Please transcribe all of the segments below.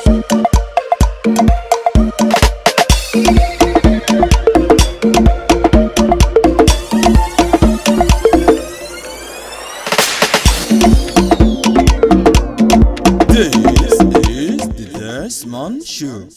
This is the Desmond Show.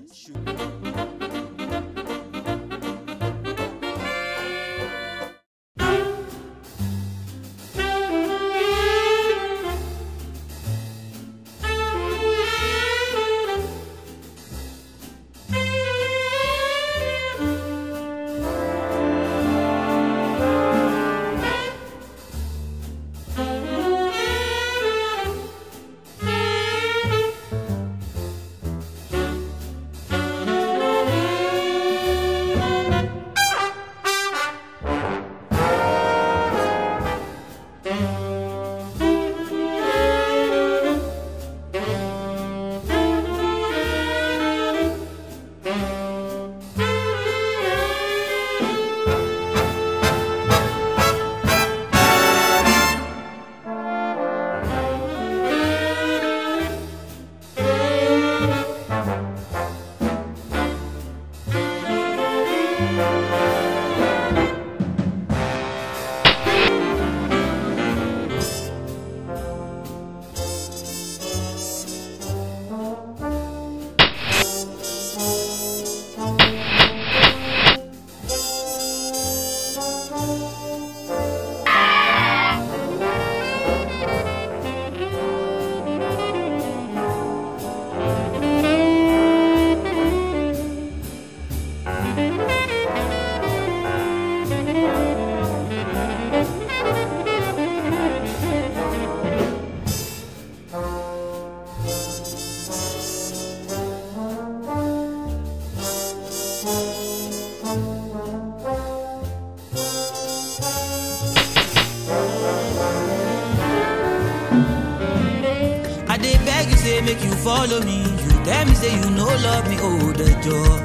I dey beg you say make you follow me. You tell me say you no love me, oh the joy.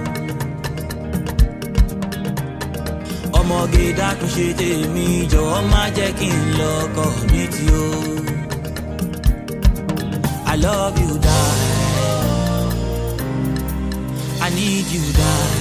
ọmọge dákun ṣe tèmi jọ̀wọ́ má jẹ́ kí n lọ́kọ mi tí o. I love you die. I need you die.